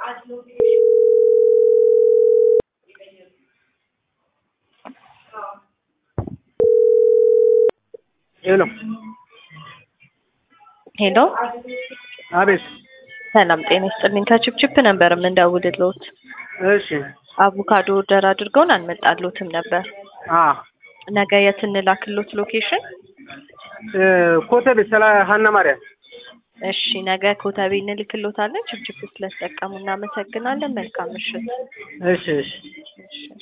ሄሎ ሄሎ አቤት። ሰላም ጤና ይስጥልኝ። ከችፕችፕ ነበር የምንደውልልዎት። እሺ አቮካዶ ኦርደር አድርገውን አልመጣልዎትም ነበር። አ ነገ የት እንላክልዎት ሎኬሽን? እ ኮተቤ ስለ ሀና ማርያም እሺ ነገ ኮተቤ እንልክልዎታለን። ችፕችፕ ስለተጠቀሙ እናመሰግናለን። መልካም ምሽት። እሺ እሺ እሺ